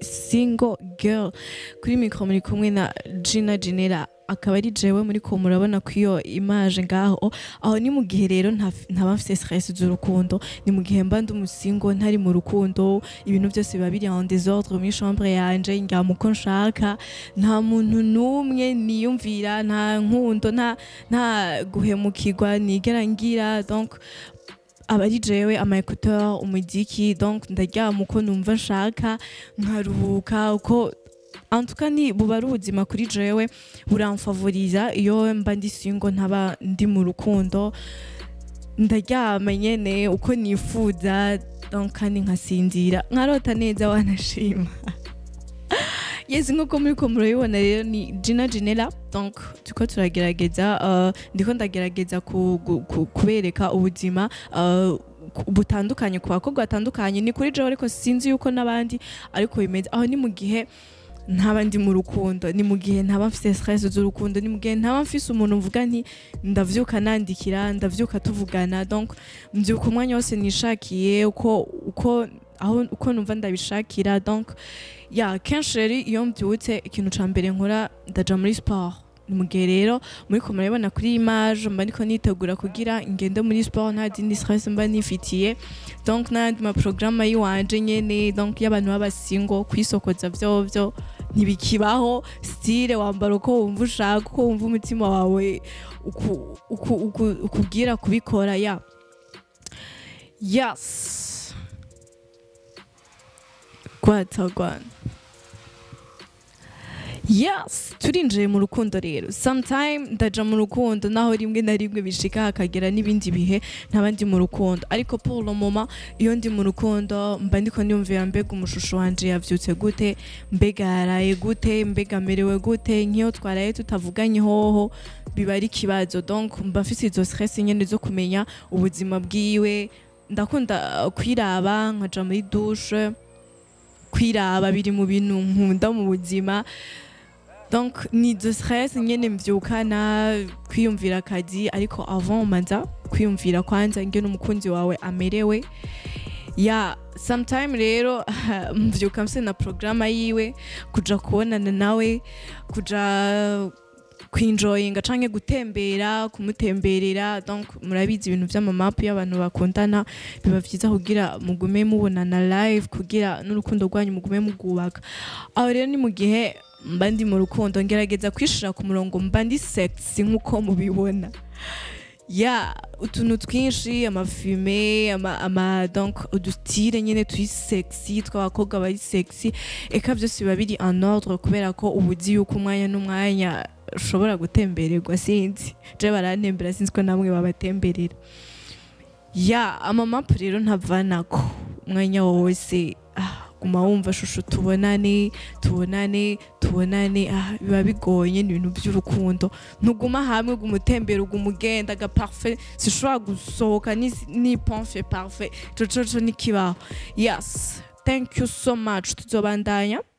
single girl kuri mikoro muri kumwe na Gina Genera akaba ari jewe muri ko murabona ko iyo image ngaho aho ni mu gihe rero nta- ntaba mfise stress z'urukundo ni mu gihe mba ndi umusingo ntari mu rukundo ibintu byose biba biri en désordre muri chambre yanje ndyama uko nshaka nta muntu n'umwe niyumvira nta nkundo nta nta guhemukirwa nigera ngira donc aba ari jewe ama écouteur umuziki donc ndaryama uko numva nshaka nkaruhuka uko en tout cas ni buba ari ubuzima kuri jewe buramfavoriza iyo mba ndi single ntaba ndi mu rukundo ndaryama nyene uko nifuza donc kandi nkasinzira nkarota neza wanashima yes nkuko muri ko murabibona rero ni Gina Genera donc turiko turagerageza uh, ndiko ndagerageza ku, ku, ku, kubereka ubuzima uh, ku- butandukanye ku bakobwa batandukanye ni kuri jewe ariko sinzi yuko n'abandi ariko bimeze aho ni mu gihe ntaba ndi mu rukundo ni mu gihe ntaba mfise stress z'urukundo ni mu gihe ntaba mfise umuntu mvuga nti ndavyuka nandikira ndavyuka tuvugana donc mvyuka umwanya wose nishakiye uko uko aho uko numva ndabishakira donc ya kenshi rero iyo mbyutse ikintu ca mbere nkora ndaja muri sport ni mu gihe rero muri ko murabibona kuri image mba ndiko nitegura kugira ngende muri sport nta zindi stress mba nifitiye donc n'ayandi maporogaramu yiwanje nyene donc y'abantu b'abasingo kwisokoza vyovyo ntibikibaho stile wambara uko wumva ushaka uko wumva umutima wawe uku- uku- uku- ukubwira kubikora ya yes gwatagwana yes turinjiye mu rukundo rero sometime ndaja mu rukundo naho rimwe na rimwe bishika hakagera n'ibindi bihe ntaba ndi mu rukundo ariko pour le moment iyo ndi mu rukundo mba ndiko niyumvira mbega umushusho wanje yavyutse gute mbega yaraye gute mbega amerewe gute nk'iyo twaraye tutavuganye hoho biba ari ikibazo donc mba mfise izo stress nyene zo kumenya ubuzima bwiwe ndakunda uh, kwiraba nkaja muri douche kwiraba biri mu bintu nkunda mu buzima donc ni izo stress nyene mvyukana kwiyumvira akazi ariko avant manza kwiyumvira kwanza ngene umukunzi wawe amerewe ya sometime rero mvyuka mfise na programa yiwe kuja kubonana nawe kuja kwinjoyinga canke gutembera kumutemberera donc murabizi ibintu vy'amamapu y'abantu bakundana biba vyiza kugira mugume mubonana live kugira n'urukundo rwanyu mugume mugubaka aho rero ni mu gihe mba ndi mu rukundo ngerageza kwishira ku murongo mba ndi sexy nk'uko mubibona ya utuntu twinshi amafume ama, ama donc udustile nyene turi sexy tw'abakobwa bari sexy eka byose biba biri en ordre kubera ko ubuzi yuko umwanya n'umwanya ushobora gutembererwa sinzi je barantembera sinzi ko namwe babatemberera ya amamapu rero ntavanako umwanya wose ah, guma wumva shusho tubonane tubonane tubonane ah, biba bigoye ni ibintu by'urukundo ntuguma hamwe guma utembera uguma ugenda ga parfait sishobora gusohoka ni, ni pomfe parfait ico coco n'ikibaho yes thank you so much tuzobandanya